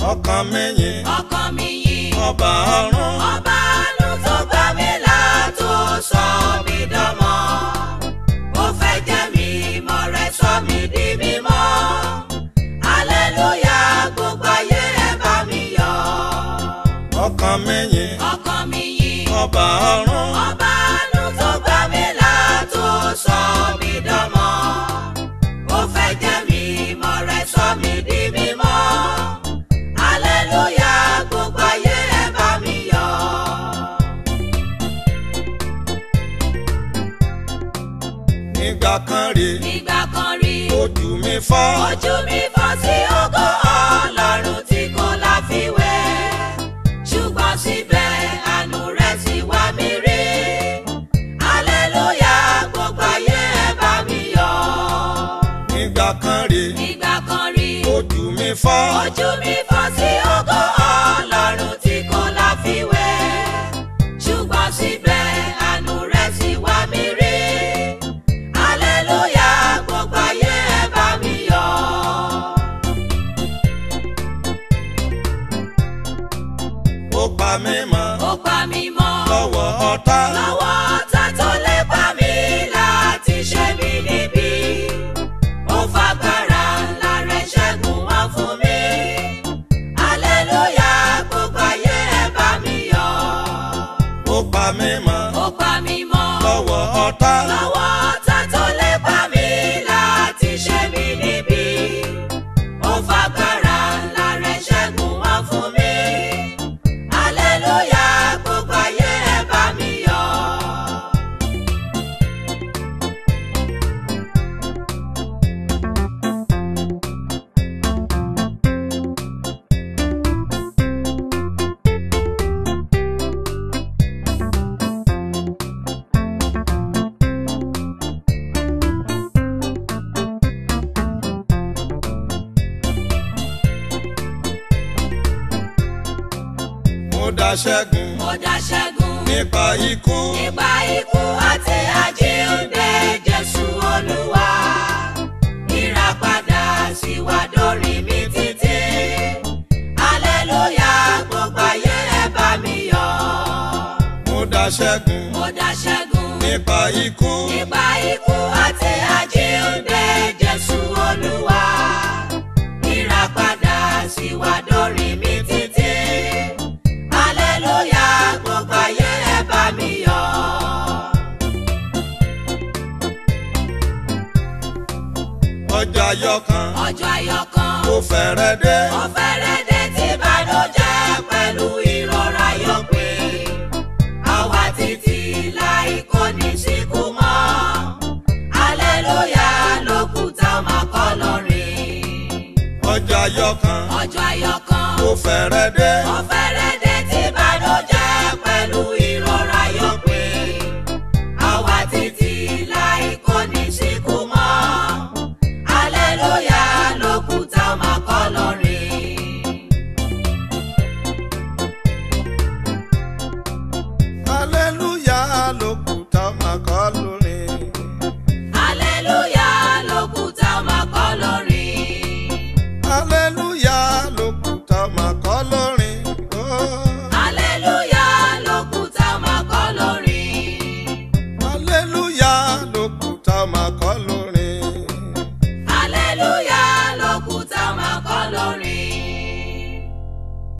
ọkàn mi yìn ọkàn mi yìn ọba ọ̀run ọba àánú tó gbà mí là tó sọ mí dánmọ ó fẹ́ jẹ́ mi mọ́ rẹ̀ sọ mí di mímọ́ aleluya gbogbo ayé ẹ bá mi yọ̀ ọkàn mi yìn ọkàn mi yìn ọba ọ̀run ọba àánú tó gbà mí là tó sọ mí dánmọ ó fẹ́ jẹ́ mi mọ́ rẹ̀ sọ mí di mímọ́ aleluya gbogbo ayé ẹ bá mi yọ̀. nígbà kan rè nígbà kan rí ojú mi fọ́ ojú mi fọ́ sí ògo ọlọ́run tí kò láfiwé ṣùgbọ́n síbẹ̀ àánú rẹ̀ sì wá mi rí aleluya gbogbo ayé ẹ bá mi yọ̀ nígbà kan rè nígbà kan rí ojú mi fọ́ ojú mi fọ́ sí ògo ọlọ́run tí kò láfiwé ṣùgbọ́n síbẹ̀ àánú rẹ̀ sì wá mi rí aleluya gbogbo ayé ẹ bá mi yọ̀. ó pa mí mọ́ ó pa mí mọ́ lọ́wọ́ ọ̀tá lọ́wọ́ ọ̀tá tó lè pa mí láti ṣe mí níbi ó fagbára ńlá rẹ̀ ṣẹ́gun wọn fún mi aleluya gbogbo ayé ẹ bá mi yọ̀ ó pa mí mọ́ ó pa mí mọ́ lọ́wọ́ ọ̀tá lọ́wọ́ ọ̀tá tó lè pa mí láti ṣe mí níbi ó fagbára ńlá rẹ̀ ṣẹ́gun wọn fún mi aleluya gbogbo ayé ẹ bá mi yọ̀. mo dá ṣẹ́gun Mo dá ṣẹ́gun nípa ikú nípa ikú àti àjíǹde Jésù Olúwa. Ìràpadà sì wá dórí mi títí. Aleluya gbogbo ayé ẹ bá mi yọ̀. mo dá ṣẹ́gun Mo dá ṣẹ́gun nípa ikú nípa ikú àti àjíǹde Jésù Olúwa. Ìràpadà sì wá dórí mi títí. Aleluya gbogbo ayé ẹ bá mi yọ̀. ọjọ́ ayọ̀ kan ọjọ́ ayọ̀ kan ó fẹ́rẹ̀ dé ó fẹ́rẹ̀ dé tí ìbànújẹ́ pẹ̀lú ìrora yóò pé àwa títí láì kò ní síkú mọ́ aleluya lókùtà máa kọ́ lọ́rin ọjọ́ ayọ̀ kan ọjọ́ ayọ̀ kan ó fẹ́rẹ̀ dé ó fẹ́rẹ̀